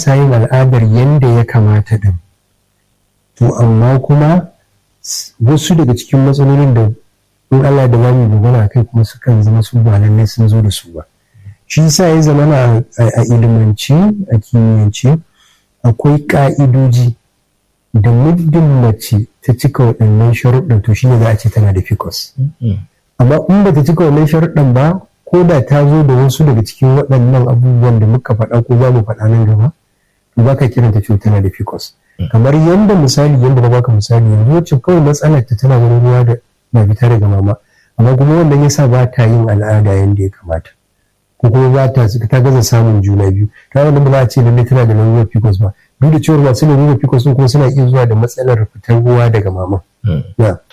sa yin al'adar yadda ya kamata din to amma kuma wasu daga cikin matsalolin da in Allah da zamu magana kai kuma sukan zama su ba lallai sun zo da su ba shi sa ya zama a ilimance a kimiyyance akwai ka'idoji da muddin mace ta cika waɗannan sharuɗin to shine za a ce tana da ficus amma in ba ta cika wannan sharuɗin ba ko da ta zo da wasu daga cikin waɗannan abubuwan da muka faɗa ko za mu faɗa nan gaba to ba ka kiranta cewa tana da ficus kamar yadda misali yadda na baka misali yanzu wacce kawai matsalar ta tana wani ruwa da na fita daga mama amma kuma wannan yasa ba ta yin al'ada yadda ya kamata ko kuma ba ta ta gaza samun juna biyu ta wannan ba za a ce lallai tana da lalurar ficus ba duk da cewa masu lalurar ficus kuma suna iya zuwa da matsalar fitar ruwa daga mama